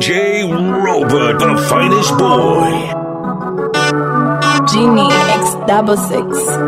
DJ Robert, the finest boy. Genie X double six.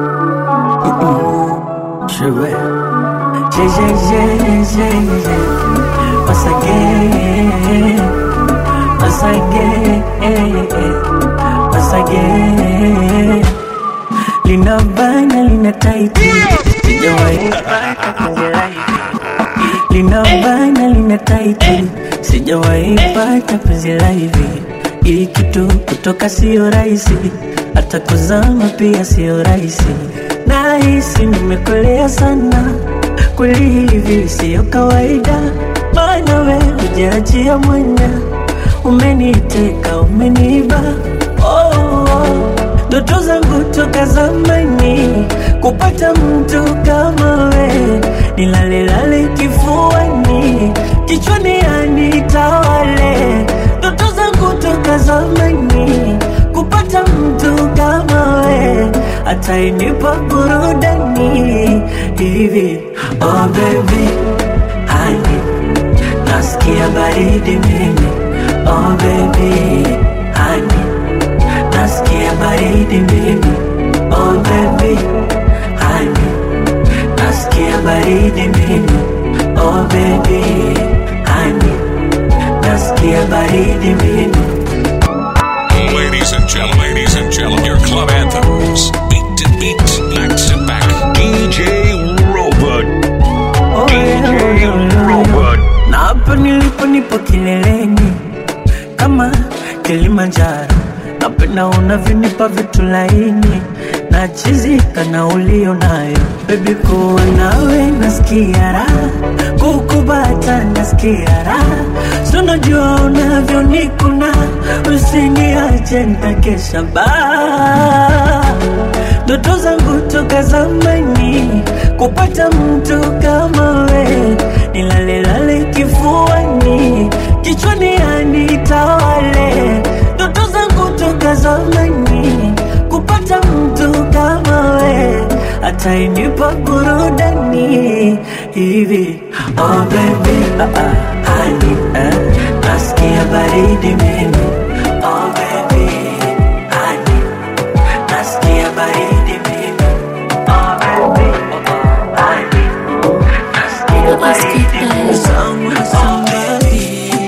Sugar. Yeah, yeah, yeah, yeah, yeah. Once again, once again, once again. Lina bana, lina taiti, sijawahi pata penzi hivi. Lina bana, lina taiti, sijawahi pata penzi la hivi. Hii kitu kutoka sio rahisi, hata kuzama pia sio rahisi. Nahisi nimekolea sana, kweli hivi sio kawaida, maana we hujaachia mwanya, umeniteka umeniba oh, oh. Ndoto zangu toka zamani kupata mtu kama we, nilalelale kifuani, kichwani anitawale. Ndoto zangu toka zamani kupata mtu kama we, atainipa burudani hivi. Oh baby, honey, nasikia baridi mimi. Oh baby, honey nasikia baridi mimi oh baby honey nasikia baridi mimi oh baby honey nasikia baridi mimi Ladies and gentlemen, ladies and gentlemen, your club anthems. Beat to beat, back to back. DJ Robert. oh, yeah, oh, yeah, Robert. na hapa nilipo nipo kileleni kama Kilimanjaro, napenda unavyonipa vitu laini na chizika na ulio nayo bebi, kuwa nawe nasikia raha, kukubata nasikia raha, si unajua unavyonikuna, usiniache nitakesha baa ndoto zangu toka zamani kupata mtu kama we, nilalelale kifuani, kichwani anitawale. Ndoto zangu toka zamani kupata mtu kama we, atainipa burudani hivi. Oh baby, ah, ah, honey, eh, nasikia baridi mimi. Oh baby, honey, nasikia baridi mimi. Oh baby, honey, nasikia baridi mimi. Someone, somebody,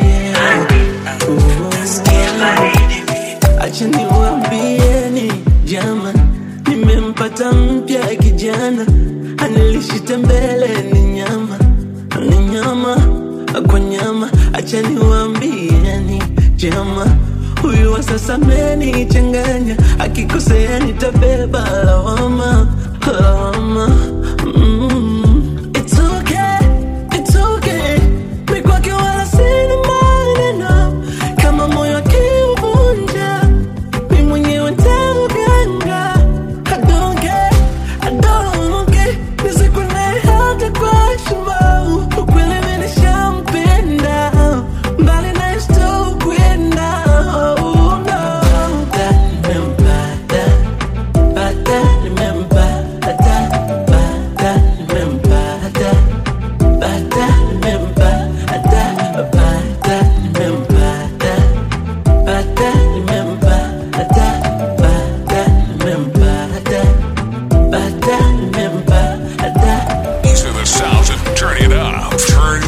Nasikia baridi mimi. acha niwaambieni jama, nimempata mpya kijana, anilishita mbele ni nyama, ni nyama kwa nyama, acha niwaambieni jama, huyu wa sasa amenichanganya, akikosea nitabeba lawama, lawama mm. It's okay, it's okay, mi kwake wala sina maneno, kama moyo akiuvunja mi mwenyewe ntauganga. I don't care, I don't care, nizikwe naye hata kwa shimo. Ukweli mi nishampenda, mbali naye sitokwenda. Oh, no. Pata, nimempata, pata, nimempata, pata, nimempata, pata, nimempata, pata, nimempata, pata, nimempata, pata, nimempata. These are the sounds that turn it up. Turn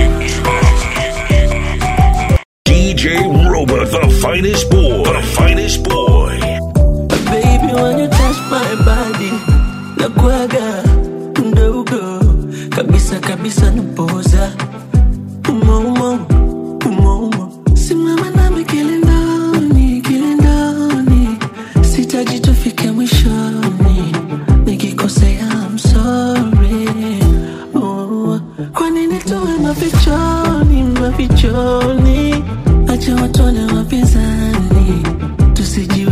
it. DJ Robert, the finest boy. The finest boy. Baby, when you touch my body, nakuaga mdogo kabisa kabisa, napoza umo umo umo umo, simama nami kilindoni kilindoni, sitaji tufike mwishoni, nikikosea I'm sorry. Oh, kwa nini tuwe mafichoni mafichoni, acha watone wapinzani tusiji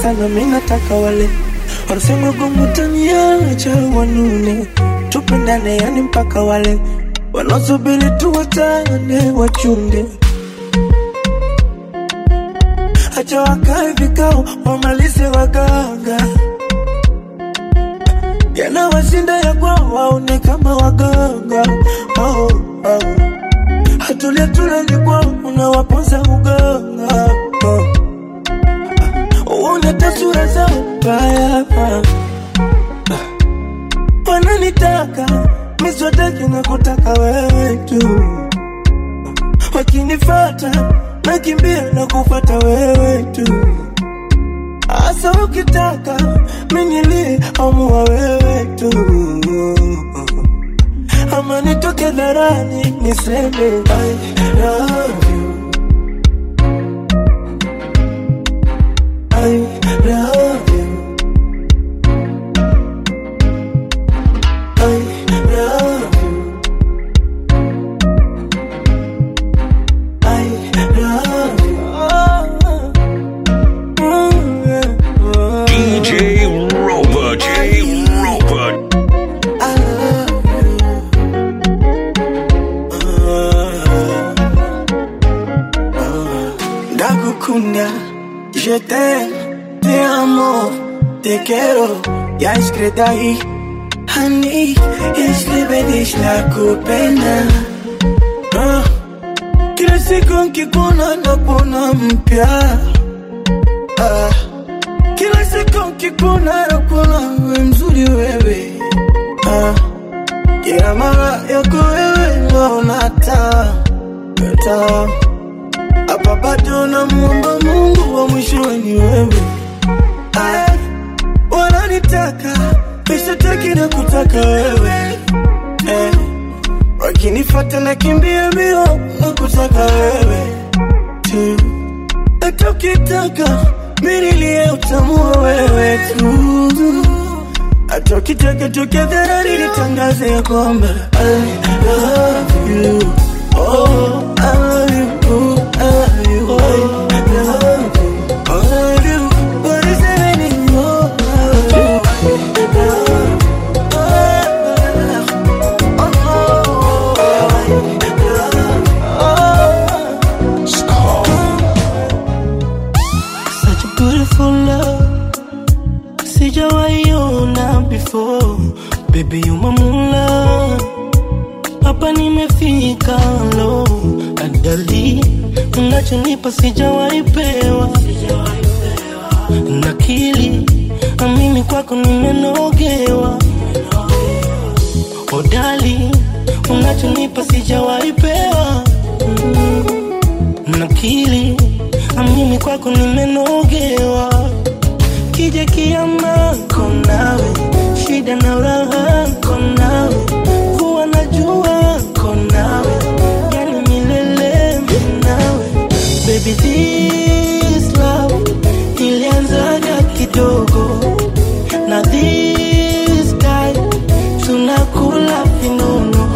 sana mi nataka wale wanasema gomutaniacha wanune tupendane yani mpaka wale wanaosubiri tuwachane wachunde acha wakae vikao wamalize waganga yanawashinda ya kwao waone kama waganga oh, oh. hatulia tulali kwao unawaponza uganga oh. uone tasura zao mbaya wananitaka miswataki na kutaka wewe tu wakinifata nakimbia na kufata wewe tu Asa ukitaka minilie amua wewe tu ama nitoke dharani niseme I love you I love you I love you I love you oh, yeah, oh. DJ Rover, J Rover. I love you. Ndagukunda, je t'aime, te amo, te quiero, ya escrita ahí. Honey, escribe dice la kupenda. Ah, Kila siku nkikuona napona mpya. Ah, kila siku nkikuona napona we mzuri wewe. Ah, kila mara yako wewe naona taa taa hapa bado namuomba Mungu wa mwisho ni wewe. Ay, wananitaka nishataki na kutaka wewe eh, wakinifata nakimbia mbio na kutaka wewe tu, hata ukitaka minilie utamua wewe tu hata ukitaka tukadharari nitangaze ya kwamba I love you Oh, I love you, I love you, I love you, I love you. What is it anymore? I love you, I love you, I Such a beautiful love Sijawaiona before Baby you my moonlight Hapa nimefika lo Adali Unachonipa sijawaipewa Nakili Na mimi kwako nimenogewa Odali Unachonipa sijawaipewa nakili amini kwako nimenogewa kija kiama konawe shida na raha konawe kuwa na jua konawe yani milele nawe baby this love ilianzaga kidogo na this guy tunakula vinono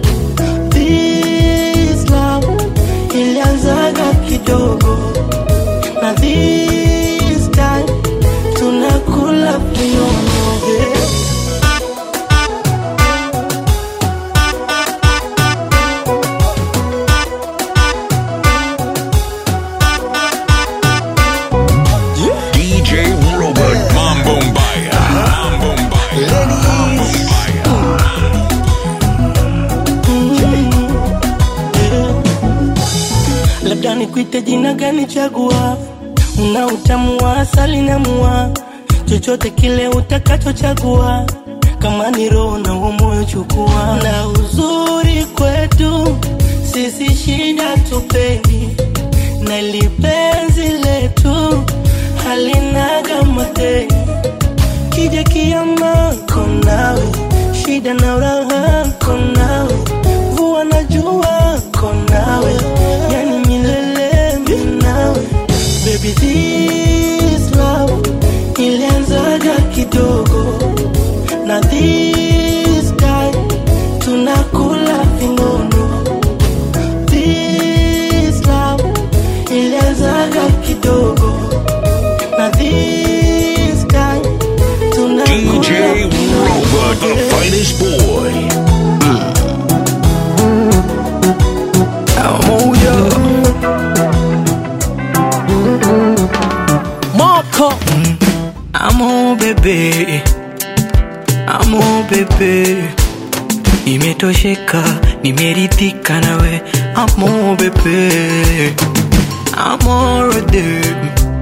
this love ilianzaga kidogo na this time tunakula vinono yeah. DJ Robert Mambo Mbaya. Mambo Mbaya. Mambo Mbaya. labda nikuite jina gani chagua una utamu wa asali na mua chochote kile utakachochagua kama ni roho na huo moyo chukua na uzuri kwetu sisi shida tupendi na lipenzi letu halinaga mateni kija kiama konawe shida na raha konawe vua na jua konawe yani milele minawe baby this love ilianzaga kidogo na this guy tunakula vinono this love ilianzaga kidogo na this the finest boy. Amuyo Moko Amo bebe Amo bebe Nimetosheka, nimeridhika nawe Amo bebe Amorede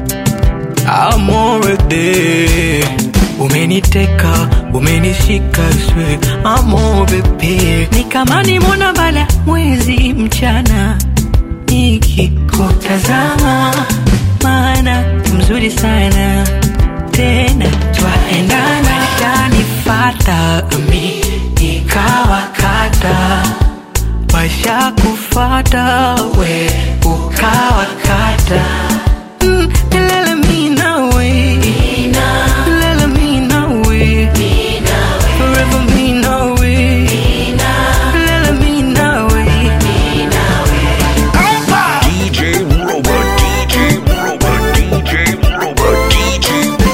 Amorede Umeniteka, umenishika swe Amo bebe Ni kama nimona bala mwezi mchana Nikikutazama Maana mzuri sana Tena twaendana Shanifata mi Nikawakata Washa kufata we Ukawakata Mm, Lele mi nawe Lele mi nawe Forever mi nawe Lele mi nawe DJ Robot, DJ Robot, DJ Robot, DJ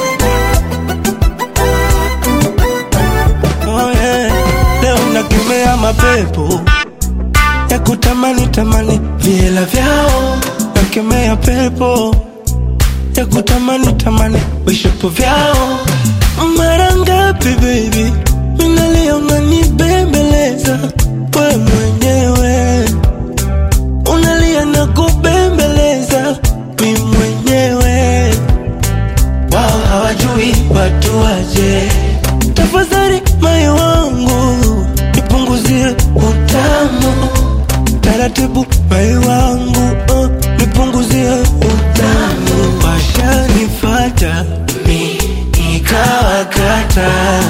oh yeah. Leo nakemea mapepo ya kutamani tamani viela vyao, nakemea pepo ya kutamani tamani vishapo vyao. Mara ngapi baby minalia unanibembeleza we mwenyewe unalia na kubembeleza mi mwenyewe wao hawajui watu waje. Tafadhali moyo wangu nipunguzie utamu taratibu, moyo wangu uh, nipunguzie utamu. Washanifata mi nikawakata,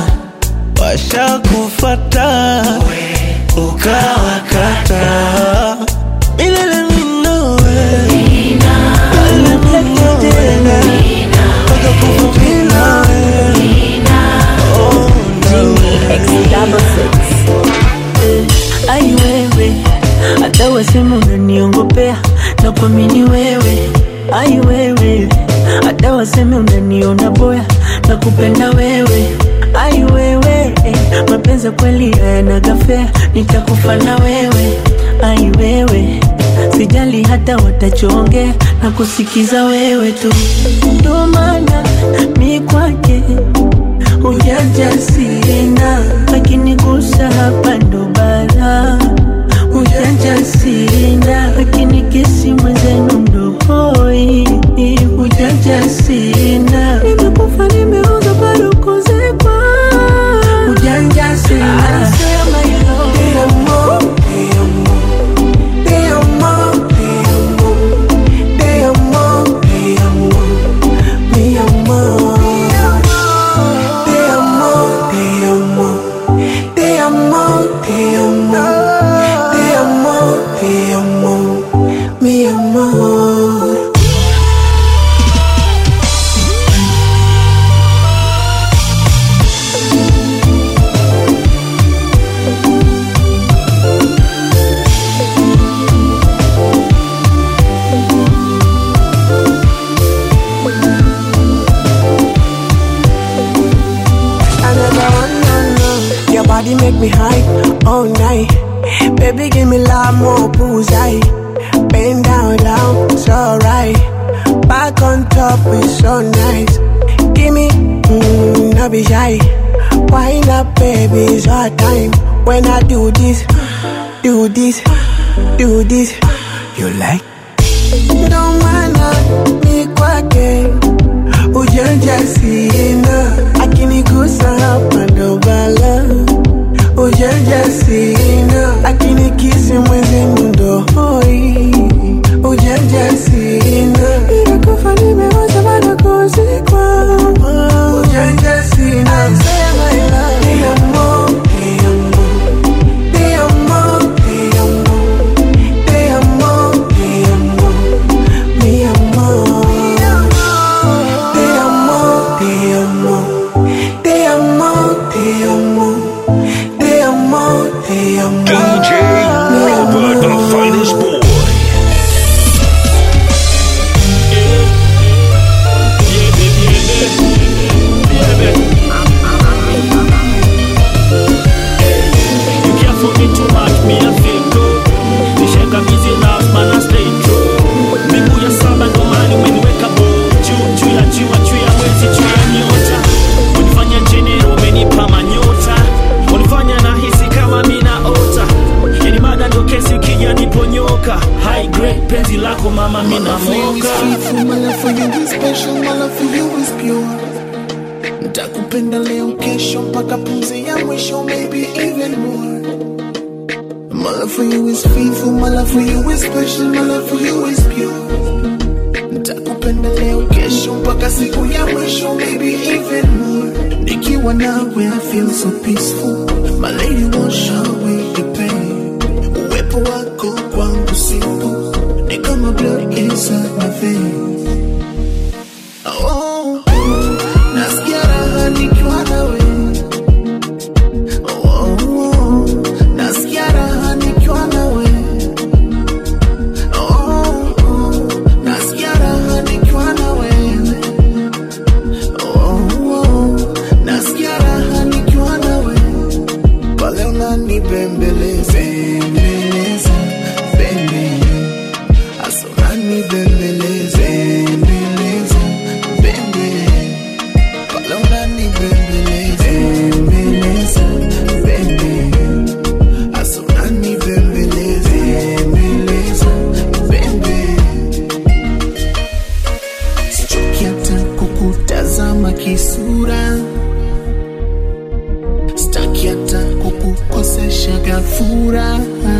washakufata ukawakata milele minowe milele minowe mpaka kufa minawe oh, nawe. X double six. ai wewe, hata wasema unaniongopea na kuamini wewe. Ai wewe, hata waseme unaniona boya na kupenda wewe. Ai wewe, eh, mapenzi ya kweli hayanaga fea, nitakufa na wewe. Ai wewe, sijali hata watachoongea na kusikiza wewe tu, ndo maana mi kwake ujanja sina, lakini gusa hapa ndo bala. Ujanja sina, lakini kesi mwenzenu ndo hoi. Ujanja sina, nimekufa nimeoza bado kuzikwa. Ujanja sina, sema hilo. Mi amor Another one, no, no. Your body make me high all night. Baby, give me love more pussy. Bend down, down, it's alright. Back on top, it's so nice. Give me, mm, no be shy. Wind up, baby, it's our time. When I do this, do this, do this, you like? Don't wanna me kwake ujanja sina, akinigusa hapa ndo bala. Ujanja sina, akinikisi mwenzenu ndo hoi. Ujanja sina, nimekufa nimeoza bado kuzikwa. Ujanja sina, sema ila ni amor, ni amor, ni amor, ni amor, ni amor, ni amor. Mi amor, te amo, te amo, te amo, te amo, te amo, te amo. DJ Robot, the finest boy. kwako mama My love for you is minamoka faithful, my love for you is special, my love for you is pure. Nitakupenda leo kesho mpaka pumzi ya mwisho, maybe even more. My love for you is faithful, my love for you is special, my love for you is pure. Nitakupenda leo kesho mpaka siku ya mwisho, maybe even more. Nikiwa nawe I feel so peaceful, my lady wash away the pain. Uwepo wako kwangu sipo, ni kama blood inside my veins. Oh, nasikia raha nikiwa nawe. Oh, oh, nasikia raha nikiwa nawe. Oh, oh, nasikia raha nikiwa nawe. Oh, oh, nasikia raha nikiwa nawe. Pale unanibembeleza, bembeleza, bembeleza. Asa unanibembeleza, bembeleza, bembeleza. Pale unanibembeleza, bembeleza, bembeleza. Asa unanibembeleza, bembeleza, bembeleza. Sichoki hata kukutazama kisura, sitaki hata kukukosesha gafura.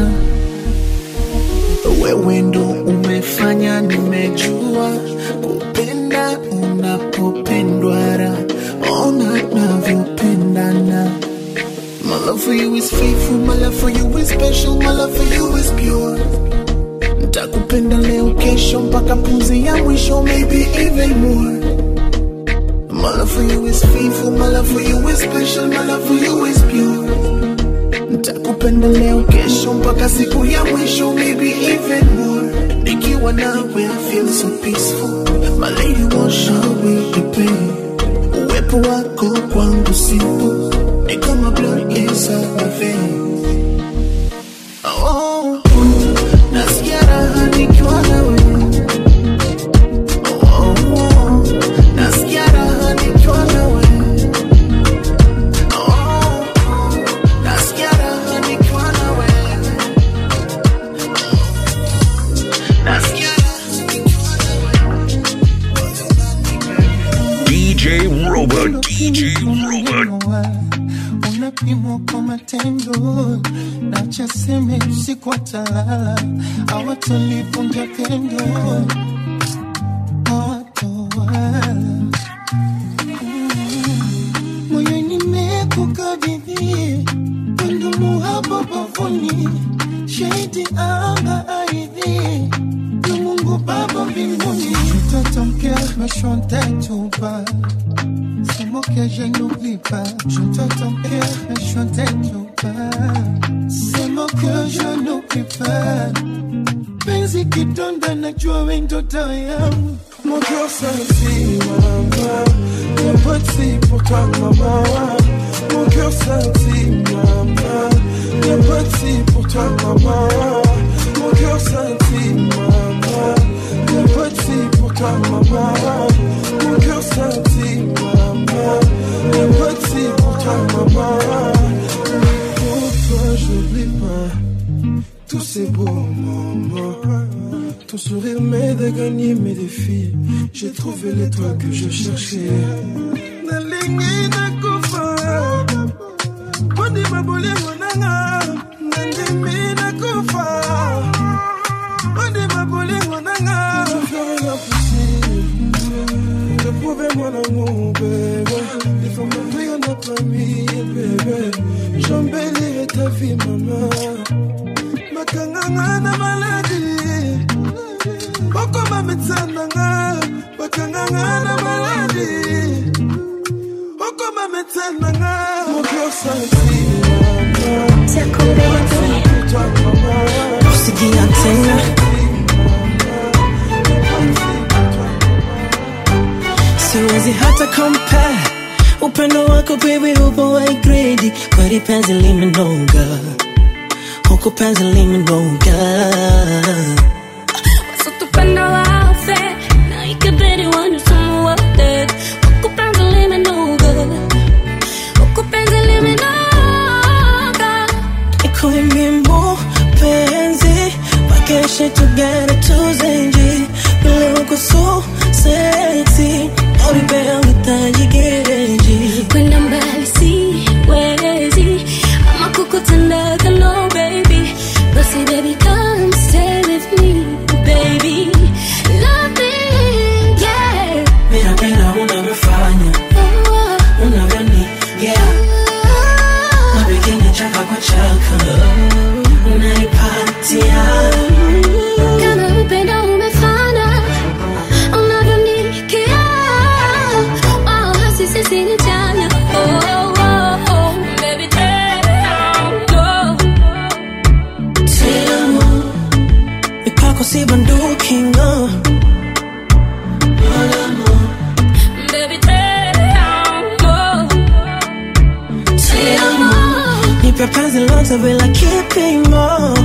Wewe ndo umefanya nimejua kupenda unapopendwa, ra ona navyopendana. My love for you is faithful, my love for you is special, my love for you is pure. Nitakupenda leo kesho mpaka pumzi ya mwisho, maybe even more. My love for you is faithful, my love for you is special, my love for you is pure. Nitakupenda leo kesho mpaka siku ya mwisho, maybe even more. Nikiwa nawe I feel so peaceful, my lady wash away the pain. Uwepo wako kwangu sipo, ni kama blood inside my veins. Oh, nasikia raha nikiwa nawe. Oh, oh, nasikia raha nikiwa nawe. Oh, nasikia raha nikiwa nawe. Nasikia raha nikiwa DJ Robot, DJ Robot. unapimwa kwa matendo na chaseme usiku watalala awatolivunja pendo hawatowala moyoni mekukabidhi wendumu hapo bavuni shahidi anga aidhi ya mungu baba mbinguni mtoto mkea meshontetuba C'est moi que je n'oublie pas. Je te ton cœur, mais je ne t'oublie pas. C'est moi que je n'oublie pas. Penzi kidonda najua we ndoto yangu. Mon cœur sentit, maman. Y'a pas de si pour toi, maman. Mon cœur sentit, maman. Y'a pas de si pour toi, maman. Mon cœur sentit, maman. Y'a pas de si pour toi, maman. Mon cœur sentit, maman. Y'a pas de si pour toi, maman. Pour toi, j'oublie pas tous ces beaux moments. Ton sourire m'aide à gagner mes défis. J'ai trouvé l'étoile que je cherchais. Nalingi nakufa, poni mabolingo nanga. Nandimi nakufa, poni mabolingo nanga. Je ferai l'impossible de prouver mon amour, bébé. Il faut m'ouvrir notre famille, bébé. J'embellirai ta vie, maman. bakanganga na maladi okoma metsananga bakanganga na maladi okoma metsananga kusikia tena siwezi hata compare upendo wako baby upo wa grade kweli penzi limenoga huku penzi limenoga Wasitupenda wafe na ikibidi wanisumu wote huku penzi limenoga huku penzi limenoga ikuimbimbo penzi wakeshe together tuzenje kwako si banduki no. Baby, te amo. Te amo. Nipe penzi lote bila kipimo.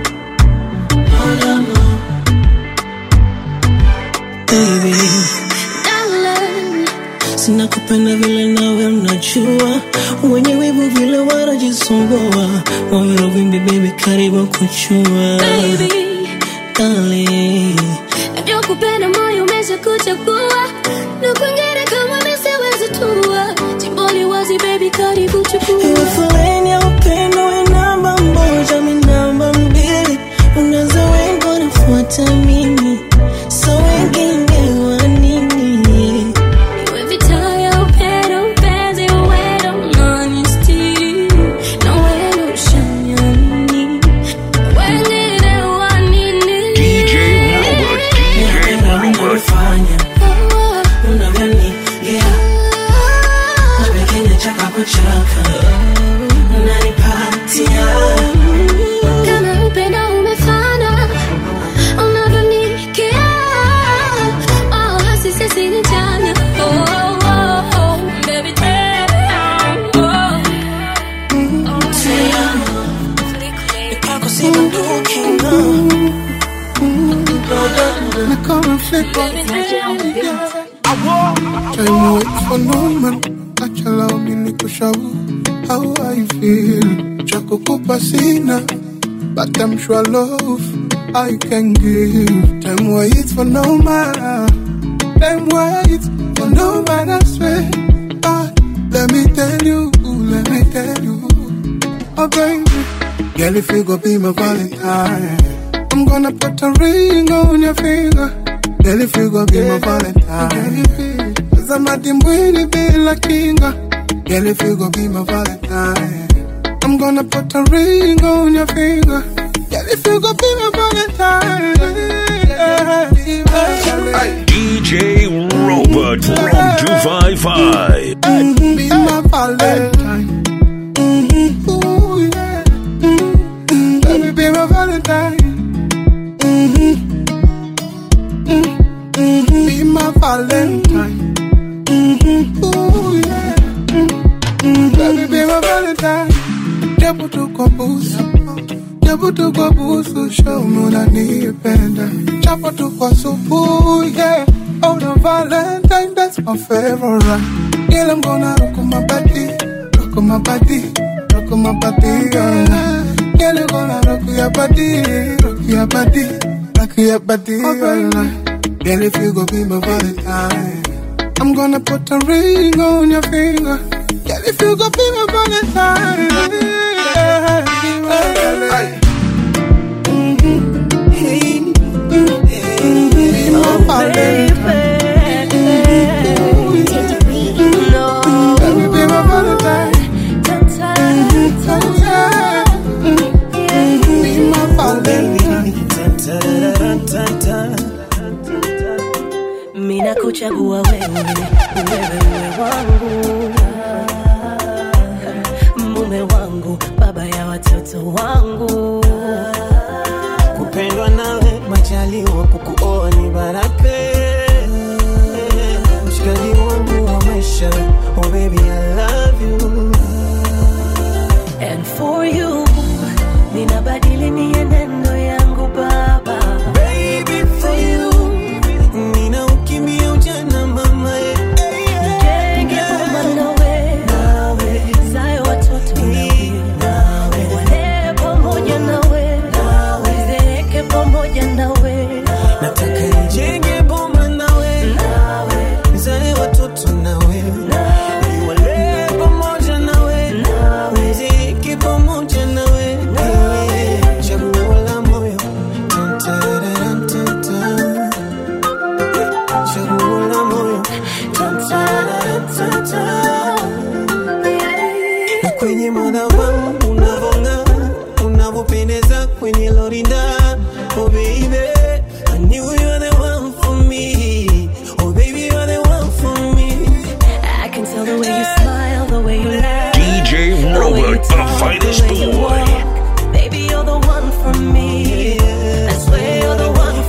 Baby, Darling. sina kupenda vile nawe unajua, wenye wivu vile wanajisumbua, moyo vimbi baby, karibu kuchua Baby. Darling, Najua kupenda moyo umeshakuchagua na kwingine kama nisiwezi tua jimboni wazi baby karibu Iwe chukua foleni ya upendo we namba moja, mi namba mbili, unaweza wengi wanafuata mimi, so wengine wa nini? iwe vita ya upendo mpenzi uwendo unanistiri na wewe ushanyani wengine wa nini DJ Robert, DJ Robert. Unavyofanya, unavyonigia, napekenya chaka kwa chaka, unanipatia kama upendo umefana unavyonikia oh, hasi sisi ni chanya oh, oh, oh, baby tell kwako si bunduki no. Me come and flip on Time waits for no man Acha lao mimi kushauri How I feel Cha kukupa sina But I'm sure love I can give Time waits for no man Time waits for no man I swear ah, Let me tell you Let me tell you Oh baby Girl if you go be my valentine I'm gonna put a ring on your finger Girl if you go be my valentine Cause I'm a dimbwini bila kinga Girl if you go be my valentine I'm gonna put a ring on your finger Girl if you go be my valentine DJ Robert from 255. Be my valentine Ooh, yeah. Mhm. Let me be my valentine Mhm. Mhm. Be my valentine Ooh, yeah. Mhm. Let me be my valentine Japo tuko busu Japo tuko busu Show me unanipenda Japo tuko supu Yeah Oh the valentine That's my favorite Girl I'm gonna rock on my body Rock on my body Rock on my body yeah. Girl you gonna rock your body Rock your body Rock your body yeah. Girl if you go be my valentine I'm gonna put a ring on your finger Girl if you go be my valentine yeah. Be my valentine Be my valentine Let me be my valentine Be my valentine Mina kuchagua wewe, wewe uwe wangu, mume wangu, baba ya watoto wangu. kupendwa nawe majaliwa kukuoa ni baraka mshikaji wangu wa maisha oh baby I love you And for you, ninabadili mienendo yangu baba. baby for you nina ukimbia ujana mama eh, eh, eh. Nijenge boma nawe, zae watoto nawe, walee pamoja nawe, zeeke pamoja nawe, nataka nijenge boma nawe nizae watoto nawe niwalee pamoja nawe niziki pamoja nawe chaguo la moyo Tan-tararantanta. chaguo la moyo Tan-tararantanta. na kwenye madhabahu unavong'aa unavyopendeza kwenye lorinda oh baby I knew you were the one for me oh baby you're the one for me I can tell the way you smile, the way you laugh. DJ the way you Robert, the talk, finest way you boy. walk. Baby, you're the one for me. I swear you're the one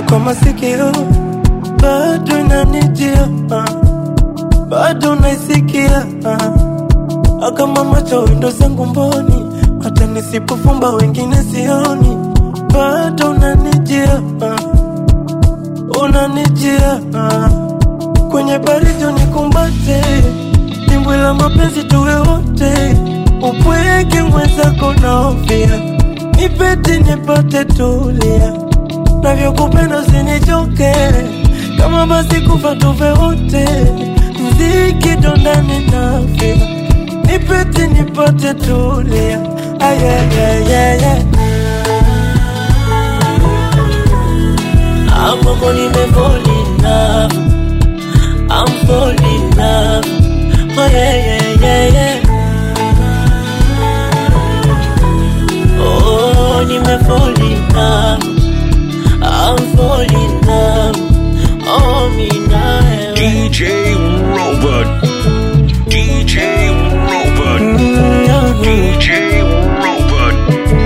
kwa masikio bado inanijia ah. bado naisikia ah. kama macho windo zangu mboni hata nisipofumba wengine sioni bado unanijia ah. unanijia ah. kwenye baridi unikumbate dimbwi la mapenzi tuwe wote upweke mwenzako naofia nipeti nipate tulia navyokupenda usinichoke kama basi kufa tuve wote mziki dondani nafia nipeti nipate tulia ayayayaya Amoko nimefall in love I'm fall in love Oh yeah yeah yeah yeah Oh nimefall in love I'm fall in love Oh me nawe DJ Robot. DJ Robot. DJ Robot.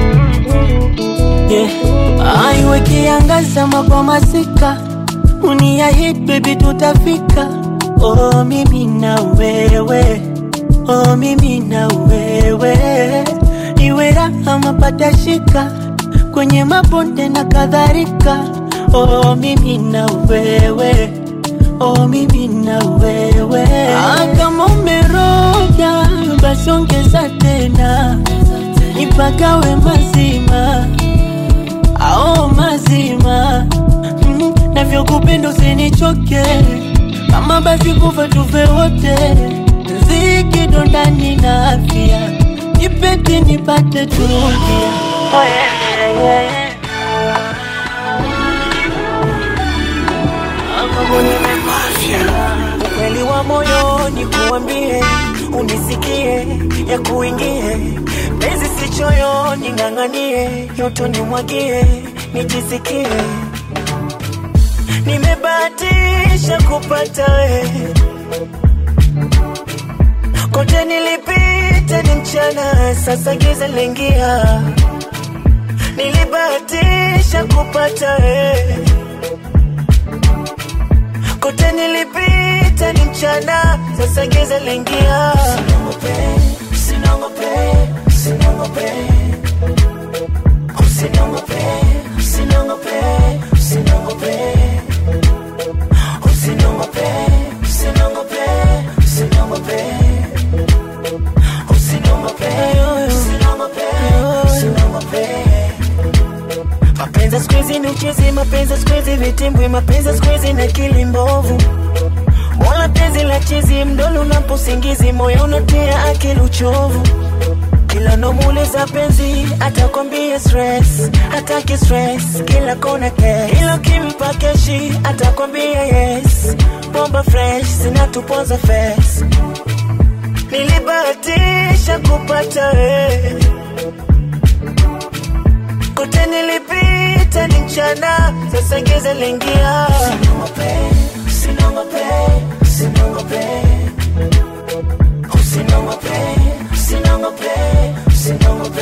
yeah. Aiwe kiangaza kwa masika uniahidi baby tutafika oh mimi na wewe oh mimi na wewe iwe raha mapata shika kwenye mabonde na kadhalika oh mimi na wewe oh mimi na wewe ah, kama umeroga basi ongeza tena nipagawe mazima ao mazima mm, navyokupenda usinichoke kama basi kufa tufe wote ziki dondani na afya nipeti nipate tulia oh, yeah, yeah, yeah, yeah. ukweli wa moyoni kuambie unisikie ya kuingie pezi sichoyoni ng'ang'anie yoto nimwagie nijisikie nimebahatisha kupata we kote nilipita ni mchana sasa giza lingia nilibahatisha kupata we kote nilipita ni mchana sasa giza lingia Usiniongope, usiniongope, usiniongope, usiniongope, usiniongope, usiniongope, usiniongope, usiniongope, usiniongope, usiniongope, usiniongope. Mapenzi siku hizi ni uchezi, mapenzi siku hizi vitimbwi, mapenzi siku hizi na akili mbovu. Mola penzi la chizi, mdolo unaposingizi, moyo unatia akili uchovu. Kila nomuuliza penzi, atakwambia stress, hataki stress, kila kona cash. Kila ukimpa keshi, atakwambia yes, bomba fresh, zinatupoza face. Nilibahatisha kupata wewe kote nilipita ni mchana, sasa giza lingia. Usiniongope, usiniongope, usiniongope, usiniongope, usiniongope,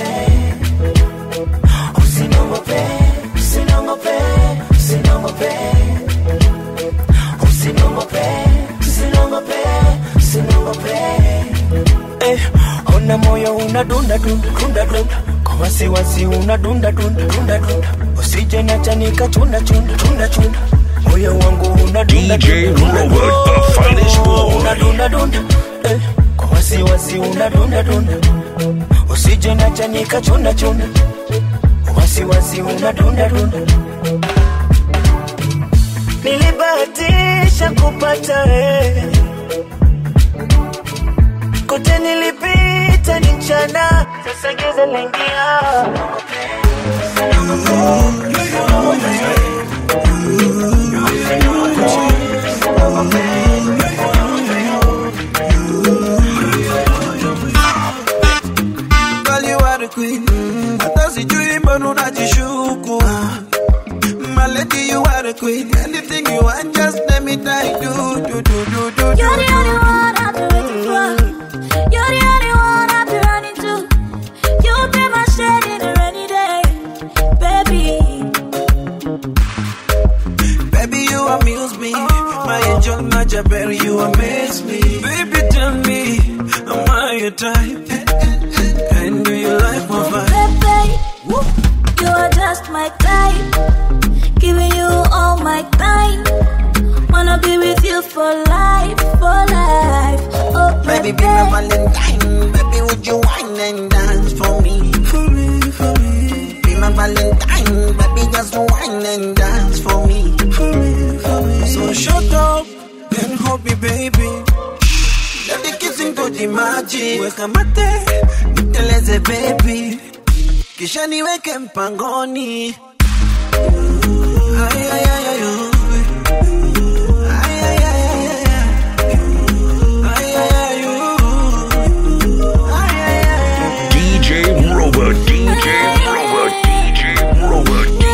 usiniongope, usiniongope, usiniongope, usiniongope, usiniongope, usiniongope. Eh, ona moyo unadunda dunda dunda dunda kwa wasiwasi unadunda dunda dunda dunda usije nachanika chunda chunda chunda chunda moyo wangu unadunda DJ dunda, dunda, Robert, the finest boy. unadunda dunda eh, kwa wasiwasi unadunda dunda usije nachanika chunda chunda wasiwasi unadunda dunda nilibahatisha kupata wewe kote nilipita ni mchana, sasa giza lingia. Girl, you are the queen. Hata sijui mbona unajishuku. My lady, you are the queen. Anything you want, just let me try. Do, do, do, do, do, do. You're the only one I've been waiting for. You're the only one I've been running to. You'll be my shade in a rainy day, baby. me. Baby, tell me, am I your type? And do you like my vibe? Baby, you are just my type. Giving you all my time. Wanna be with you for life, for life. Oh, Baby, be my Valentine. Baby, would you wine and dance for me? For me, for me, Be my Valentine. Baby, just wine and dance for me. for me, for me. So shut up and hold me, baby. Let the kissing do the magic. Weka mate, niteleze baby. Kisha niweke mpangoni. Ay, ay, ay, ay, oh. Ay, ay, ay, ay, ay, ay. Ay, ay, ay, oh. Ay, ay, ay, ay, ay. DJ Robot, DJ Robot, DJ Robot, DJ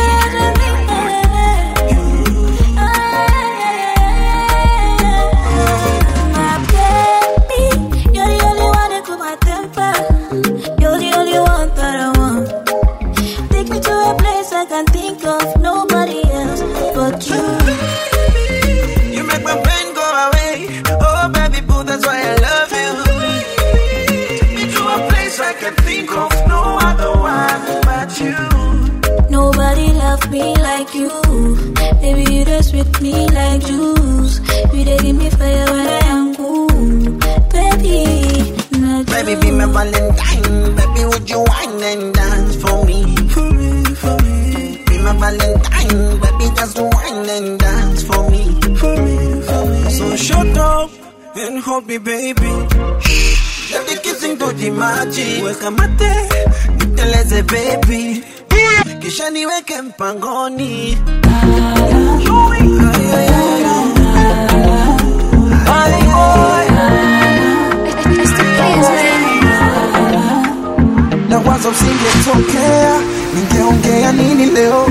My baby, you're the only one that cool my temper. You're the only one that I want. Take me to a place I can think of nobody else but you. You make my pain go away. Oh, baby boo, that's why I love you. Take me to a place I can think of no other one but you. Nobody loved me like you. Baby, you just with me like juice. You dey give me fire when I am cool. Baby, not Baby, you. be my Valentine. Baby, would you wine and dance for me? For me, for me, Be my Valentine. Baby, just wine and dance for me. for me, for me. So shut up and hold me, baby. Let the kissing do the magic. Weka mate, niteleze baby. Kisha niweke mpangoni. Ay, ay, ay, ay. na wazo usingetokea, ningeongea nini leo?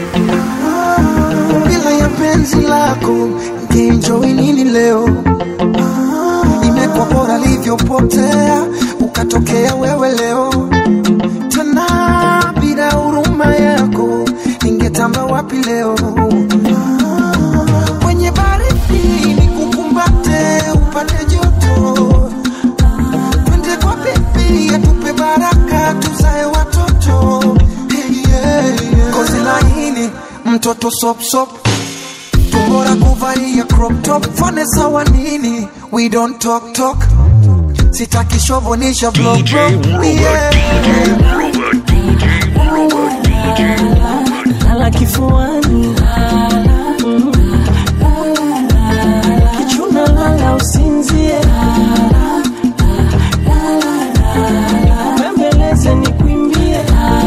Ah, Bila ya penzi lako ningeenjoy nini leo? Ah, Imekuwa bora livyopotea, ukatokea wewe leo tena, bila huruma yako ningetamba wapi leo? Ah, Kwenye baridi nikukumbate, upate joto twende kwa bebi atupe baraka tuzae watoto hey, yeah, yeah. kozi laini mtoto sopsop tumbora kuvalia crop top fane sawa nini we don't talk talk sitaki shovonisha vlog DJ vlog. Robot, Yeah. DJ Robot, DJ Robot, DJ Robot. lala kifuani Mm. kichuna lala usinzie pembeleze ni kwimbie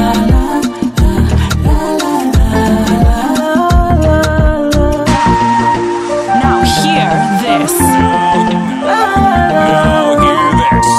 Now hear this. Now hear this.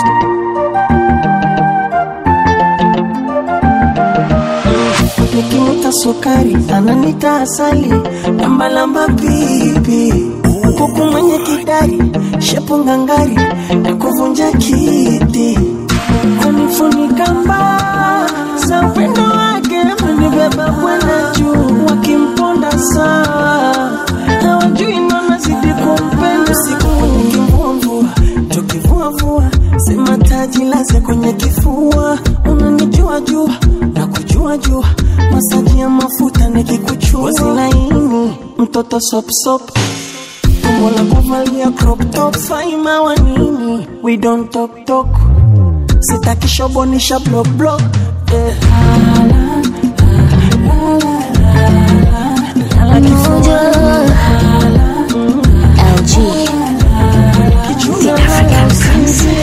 nikimuta sukari ananita asali lambalamba pipi kuku mwenye kidari shepu ngangari na kuvunja kiti kunifunika mbaa za upendo wake menibeba kwenda juu wakimponda sawa hawajui mama zidi kumpenda siku nikimvua mvua tukivuavua sema taji laze kwenye kifua unanijua jua na kujua jua masaji ya mafuta nikikuchua Ngozi laini mtoto sopsop tumbo la kuvalia crop top faima wa nini we don't talk talk sitaki shobonisha block block eh. Lala kifuani. Kichuna lala usinzie.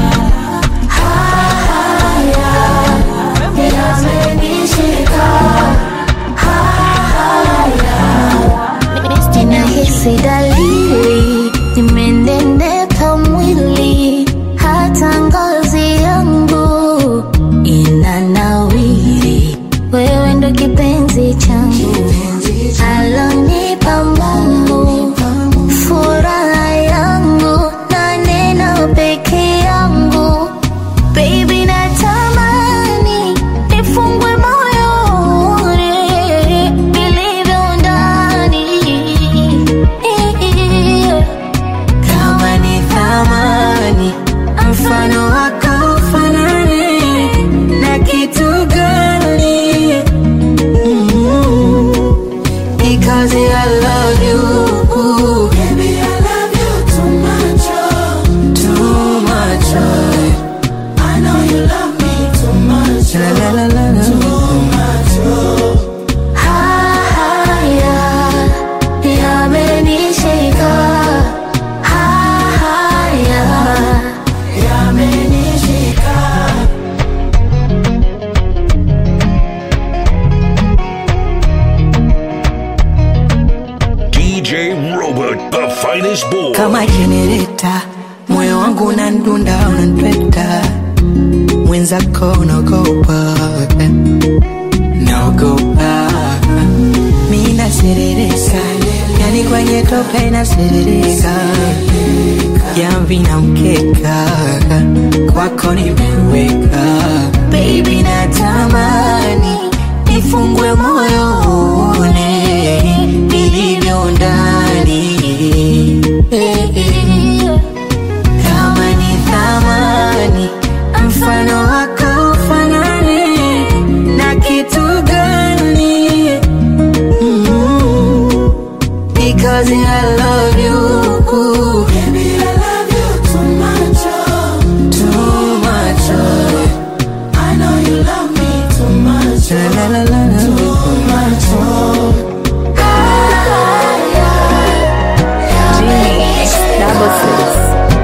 Ninahisi dalili nimeneneka mwili, hata ngozi yangu inanawiri. Wewe ndo kipenzi changu, alonipa Mungu kama jenereta, moyo wangu unandunda, unanipeta, mwenzako unaogopa, naogopa, mi naserereka, yani kwenye tope naserereka, jamvi na mkeka, kwako nimeweka, baby natamani nifungue moyo uone nilivyo ndani kama ni thamani mfano wako ufanani na kitu gani Mm, because I love you Baby, I love you too much, oh. too much. oh. I know you love me too much. La, la, la, la, la. Too much. Oh. Double six.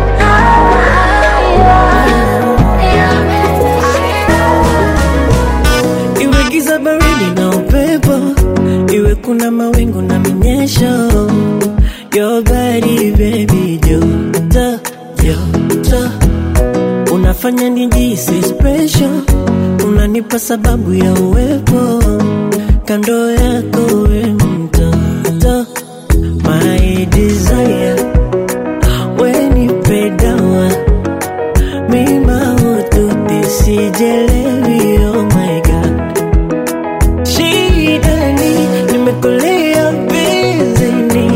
iwe giza baridi na upepo iwe kuna mawingu na minyesho your body baby joto joto unafanya nijisi special unanipa sababu ya uwepo kando yako we mtoto my desire wenipe dawa mima ututi sijelewi oh my god shidani nimekulia bizini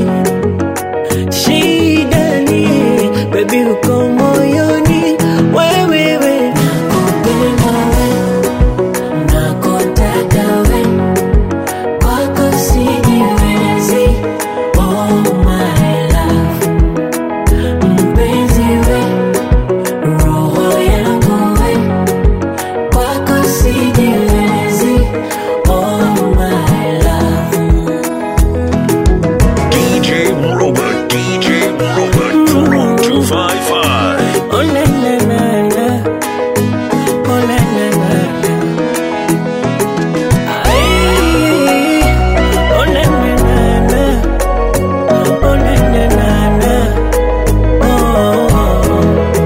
shidani bebi uko moyoni wewewe nakupenda we nakotaka we kwako sijiwezi oh my love mpenzi we roho yangu we kwako sijiwezi oh my love DJ Robert, DJ Robert, Room 255. oh na na na na oh na na na na Ay, oh na na na na oh na na na na oh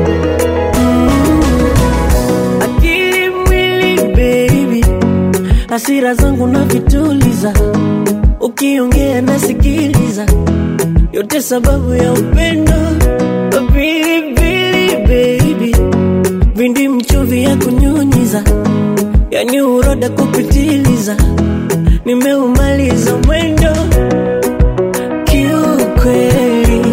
Mm. akili mwili baby hasira zangu na vituliza ukiongea nasikiliza yote sababu ya upendo pilipili baby vindi mchuvi ya kunyunyiza yani uroda kupitiliza nimeumaliza mwendo kiukweli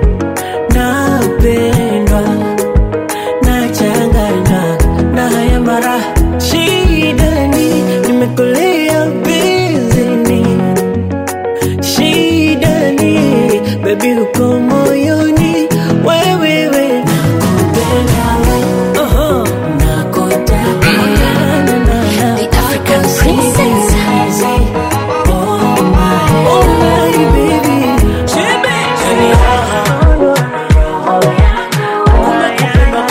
napendwa nachanganywa na haya mara shidani nimekulia bizini shidani bebi uko moyoni wewewe nakupenda we Oho. nakotaka na, na, na. The African princess. Oh my, oh my baby. Yani raha. Umekupenda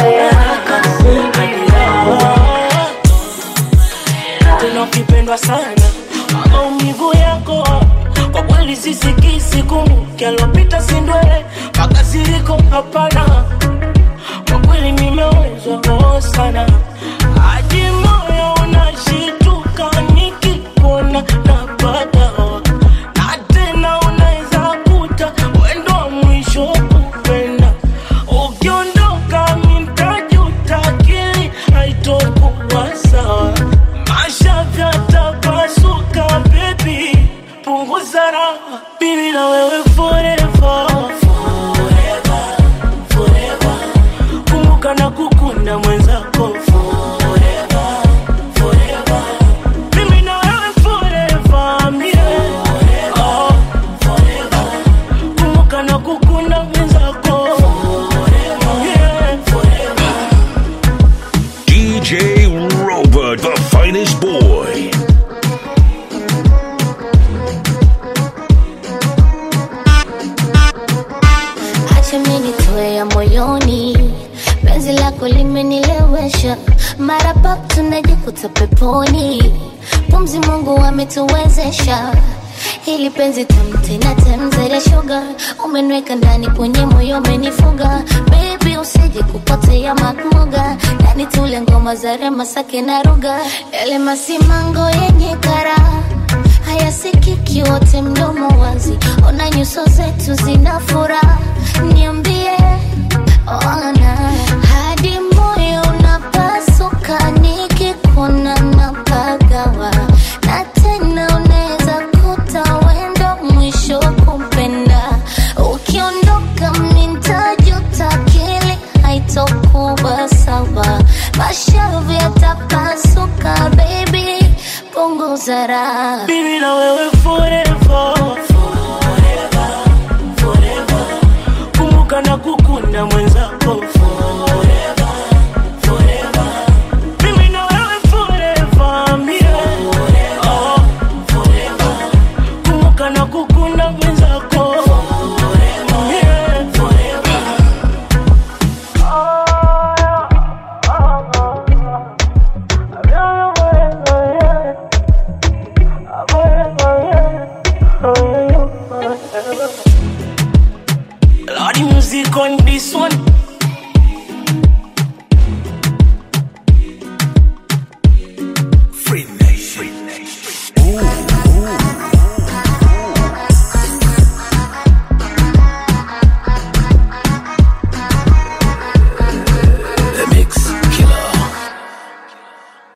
tena ukipendwa sana maumivu yako kwa kweli sisikisi kumbuke alopita sindwele makasiriko hapana kwa kweli nimewezwa roho sana hadi moyo unashituka nikikuona napata na tena unaweza kuta wendo wa mwisho kupenda ukiondoka mintajuta akili haitokuwa sawa maisha vyatapasuka bebi punguza raha mimi na wewe forever forever forever kumbuka na kukunda mwenzako forever forever mimi na wewe forever mie oh forever kumbuka na kukunda mwenzako yeah forever DJ Robert, the finest boy. acha mimi nitoe ya moyoni penzi lako limenilewesha mara pap tunajikuta peponi pumzi mungu ametuwezesha hili penzi tamtena temzele sugar umeniweka ndani kwenye moyo umenifunga baby usije kupotea makmuga ndani tule ngoma za rema sake na ruga yale masimango yenye kara hayasikiki wote mdomo wazi ona nyuso zetu zina furaha niambie ona hadi moyo unapasuka nikikuona napagawa na tena unaweza kuta wendo mwisho wa kumpenda ukiondoka mintajuta akili haitokuwa sawa mashavu yatapasuka baby punguza raha Mimi na wewe forever Forever, forever Kumbuka na kukunda mwenzako